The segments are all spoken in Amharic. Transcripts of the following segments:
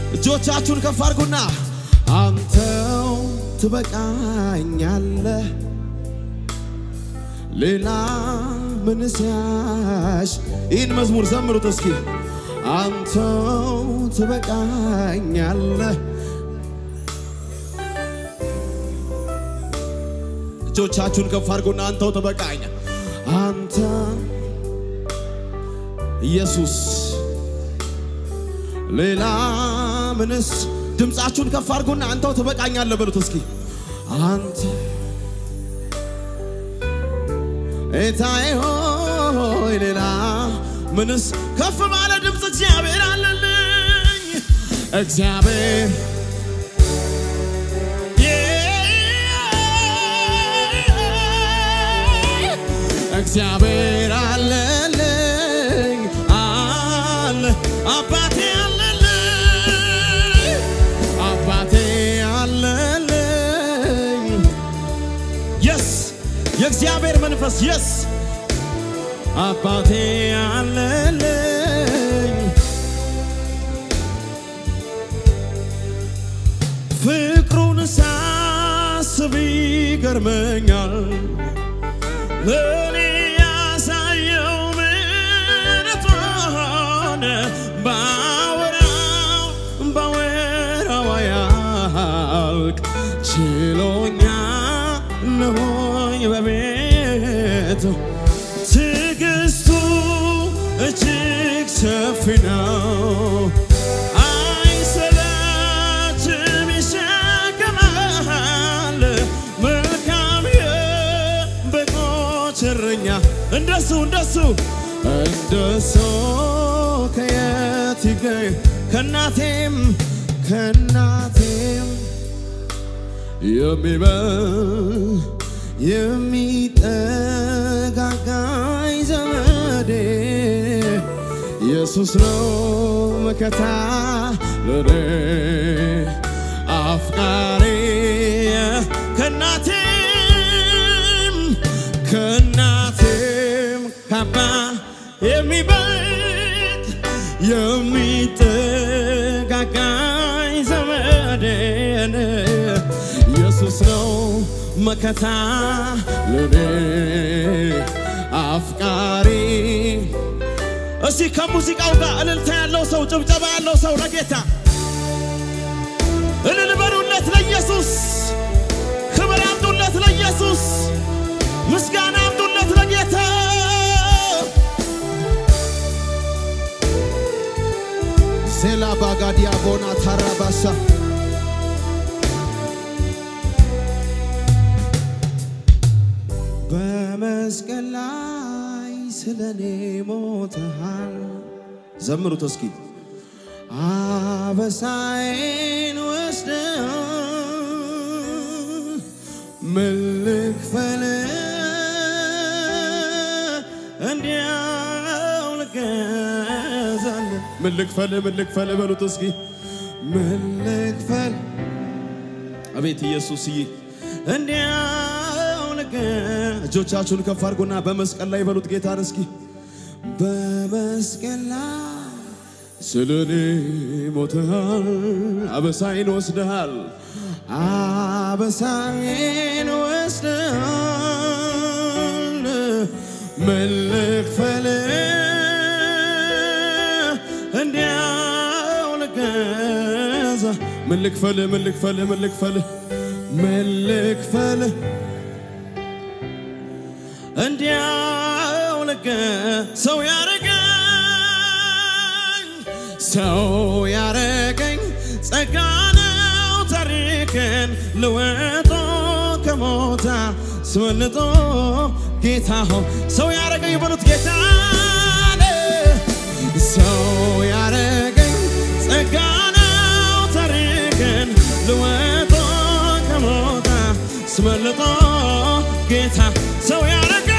እጆቻችሁን ከፍ አድርጉና አንተው ትበቃኛለህ ሌላ ምንስ ያሽ ይህን መዝሙር ዘምሩት እስኪ አንተው ትበቃኛለህ እጆቻችሁን ከፍ አድርጉና አንተው ትበቃኛ አንተ ኢየሱስ ሌላ ምንስ ድምፃችሁን ከፍ አድርጉና አንተው ትበቃኛለህ በሉት እስኪ አንተ ጌታዬ ሆይ ሌላ ምንስ ከፍ ባለ ድምፅ እግዚአብሔር አለልኝ እግዚአብሔር እግዚአብሔር አለልኝ አለ አባቴ አለልኝ አባቴ አለልኝ የስ የእግዚአብሔር መንፈስ የስ አባቴ አለልኝ ፍቅሩን ሳስብ ይገርመኛል ለኔ ያሳየው ምሕረቱን ባወራው ባወራው አያልቅ ችሎኛ ነሆኝ በቤቱ ትዕግስቱ እጅግ ሰፊ ነው አይሰለችም ይሸከማል መልካም የበጎች እረኛ እንደሱ እንደሱ እንደሱ ከየት ይገኝ ከናቴም ከናቴም የሚበል የሚጠጋጋኝ ዘመዴ ኢየሱስ ነው መከታ ለኔ አፍቃሪ ከናቴም ከናቴም ካባ የሚበልጥ የሚጠጋጋኝ ዘመዴን ኢየሱስ ነው መከታ ለኔ አፍቃሪ እስቲ ከሙዚቃው ጋር እልልታ ያለው ሰው ጭብጨባ ያለው ሰው ለጌታ እልል በሉለት ለኢየሱስ ክብር አምጡለት ለኢየሱስ ምስጋና አምጡለት ለጌታ ሴላ ባጋዲያ ቦና ታራባሳ በመስቀል ላይ ስለኔ ሞተሃል። ዘምሩት እስኪ አበሳዬን ወስደ ምን ልክፈል እንዲያው ልገዛል ምን ልክፈል ምን ልክፈል በሉት እስኪ ምን ልክፈል አቤት ኢየሱስዬ እንዲያው ልገ እጆቻችሁን ከፍ አድርጎና በመስቀል ላይ በሉት ጌታን እስኪ በመስቀል ላይ ስለኔ ሞተሃል፣ አበሳይን ወስደሃል፣ አበሳይን ወስደሃል። ምን ልክፈል እንዲያው ልገዛ ምን ልክፈል ምን ልክፈል ምን ልክፈል ምን ልክፈል እንዲያው ልገ ሰው ያረገኝ ሰው ያረገኝ ጸጋ ነው ታሪክን ልወጦ ከሞታ ስመልጦ ጌታ ሆ ሰው ያረገኝ በሉት ጌታ ሰው ያረገኝ ጸጋ ነው ታሪክን ልወጦ ከሞታ ስመልጦ ጌታ ሰው ያረገኝ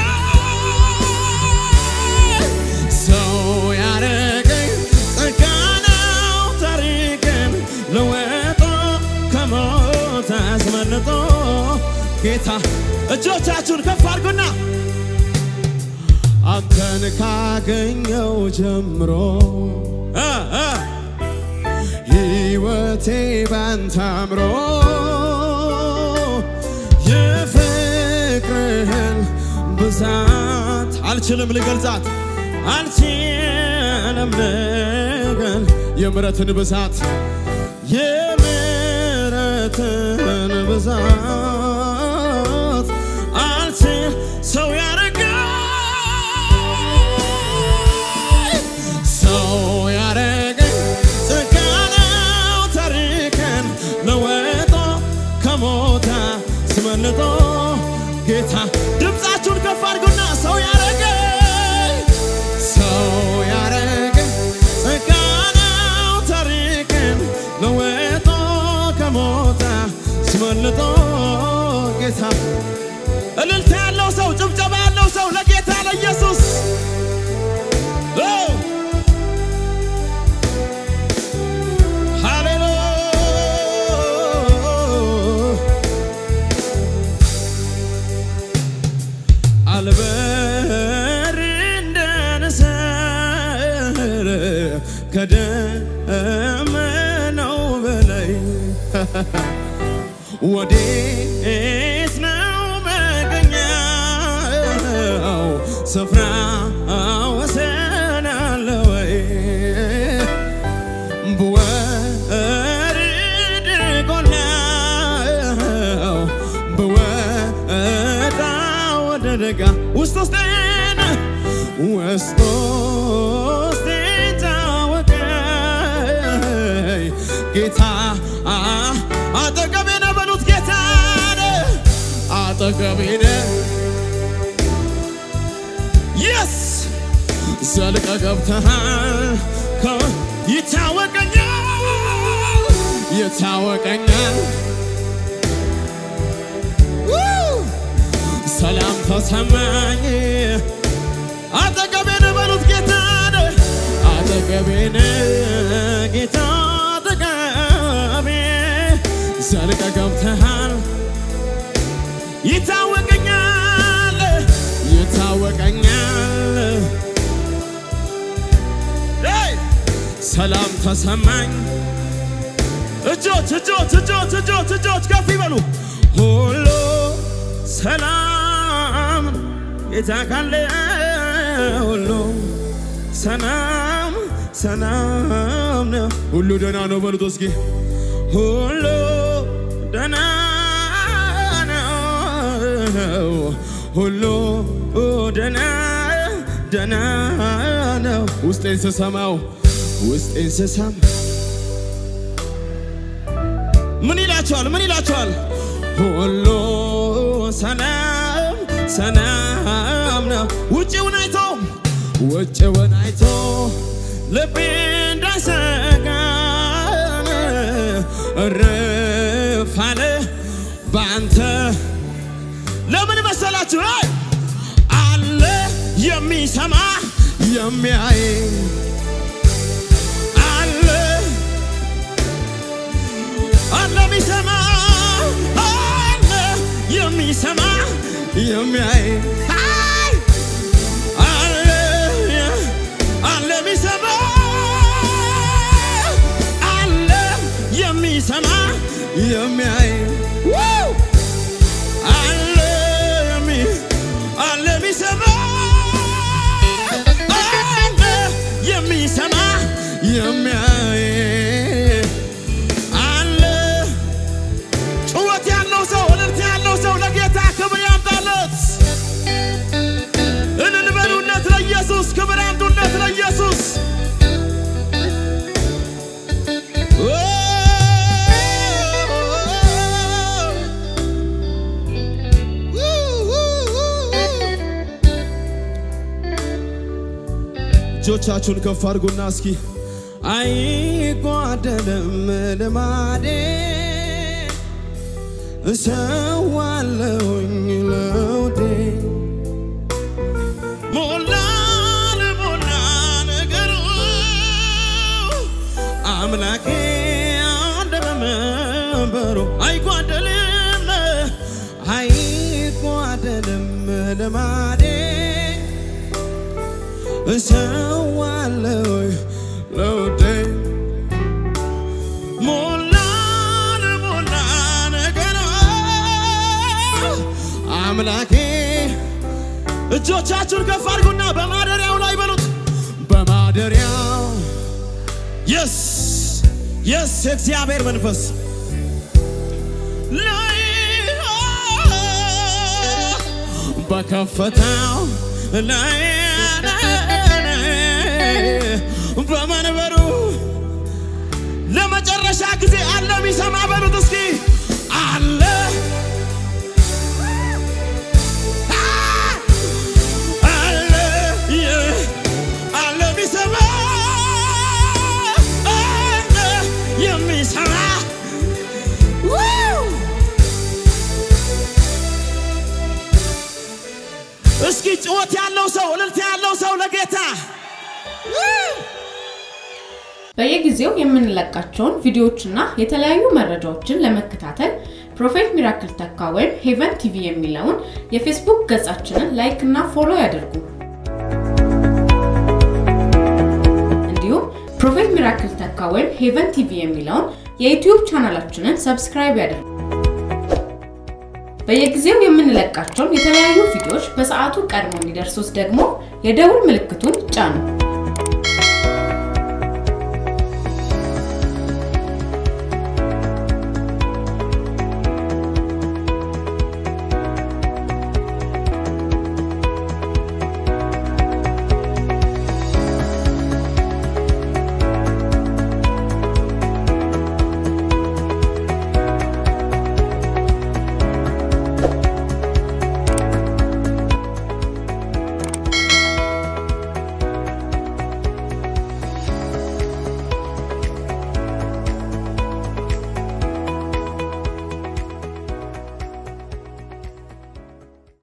ሰው ያረገኝ ጸጋ ነው ታሪክን ለወጦ ከሞት አስመልጦ ጌታ እጆቻችሁን ከፍ አድርጉና አንተን ካገኘው ጀምሮ እ እ ሕይወቴ ባንተ አምሮ የፍቅርህን ብዛት አልችልም ልገልጻት አልችልም ልገል የምረትን ብዛት የምረትን ብዛት አልችል ሰው ያረገኝ ሰው ያረገኝ ጸጋ ነው ታሪክን ለወጦ ከሞታ ስመልጦ ጌታ ድምፃችሁን ከፍ አድርጉና ሰው ያረገኝ ሰው ያረገኝ ጸጋ ነው ታሪክን ለወጦ ከሞታ ስመልጦ ጌታ እልልታ ያለው ሰው ጭብጨባ ያለው ሰው ለጌታ ለኢየሱስ ኦ! ሃሌሉያ አልበር እንደ ንስር ከደመናው በላይ ወዴት ነው መገኛው ስፍራ ወሰን አለ ወይ ብወርድ ጎናው ብወጣ ወደ ደጋ ውስጥ ውስጤን ውስጥ ውስጤን ታወቀኝ ጌታ አ- አጠገቤ ነህ በሉት ጌታ ነህ አጠገቤ ነህ የስ ዘልቀ ገብተሃል ከ- ይታወቀኛል ይታወቀኛል ው! ሰላም ተሰማኝ አጠገቤ ነህ በሉት ጌታ ነህ አጠገቤ ነህ ጌታ አጠገቤ ዘልቀ ገብተሃል ይታወቀኛል ይታወቀኛል ሄይ! ሰላም ተሰማኝ እጆች እጆች እጆች እጆች እጆች ከፍ ይበሉ ሁሉ ሰላም ጌታ ካለ ሁሉ ሰላም ሰላም ነው ሁሉ ደህና ነው በሉት እስኪ ሁሉ ደህና ነው ሁሉ ደህና ደህና ነው ውስጤን ስሰማው ውስጤን ስሰማ ምን ይላቸዋል? ምን ይላቸዋል? ሁሉ ሰላም ሰላም ነው። ውጭውን አይቶ ውጭውን አይቶ ልቤ እንዳሰጋን እርፍ አለ በአንተ ለምን መሰላችሁ? አይ! አለ የሚሰማ የሚያይ አለ አለ የሚሰማ አለ የሚሰማ የሚያይ አይ! አለ አለ የሚሰማ አለ የሚሰማ የሚያይ ዋው! አለ የሚ- አለ የሚሰማ አለ የሚሰማ የሚያይ አለ ጩኸት ያለው ሰው እልልታ ያለው ሰው ለጌታ ክብር ያምጣለት። እልል በሉለት ለኢየሱስ፣ ክብር ያምጡለት ለኢየሱስ። እጆቻችሁን ከፍ አድርጉና እስኪ አይጓደልም ልማዴ እሰዋለሁኝ ለውዴ ሞላን ሞላ ነገሩ አምላኬ አንደ በመንበሩ አይጓደልም አይጓደልም ልማዴ እሰዋለሁ ለውዴ ሞላ አምላኬ እጆቻችሁን ከፍ አድርጉና በማደሪያው ላይ በሉት በማደሪያው የስ የስ የእግዚአብሔር መንፈስ ላይ በከፈታው ላይ በመንበሩ ለመጨረሻ ጊዜ አለ የሚሰማ በሉት እስኪ አለ አለ አለ የሚሰማ አለ የሚሰማ እስኪ ጭወት ያለው ሰው እልልታ ያለው ሰው ለጌታ በየጊዜው የምንለቃቸውን ቪዲዮዎችና የተለያዩ መረጃዎችን ለመከታተል ፕሮፌት ሚራክል ተካ ወይም ሄቨን ቲቪ የሚለውን የፌስቡክ ገጻችንን ላይክ እና ፎሎ ያድርጉ። እንዲሁም ፕሮፌት ሚራክል ተካ ወይም ሄቨን ቲቪ የሚለውን የዩቲዩብ ቻናላችንን ሰብስክራይብ ያድርጉ። በየጊዜው የምንለቃቸውን የተለያዩ ቪዲዮዎች በሰዓቱ ቀድሞ እንዲደርሱት ደግሞ የደውል ምልክቱን ጫኑ።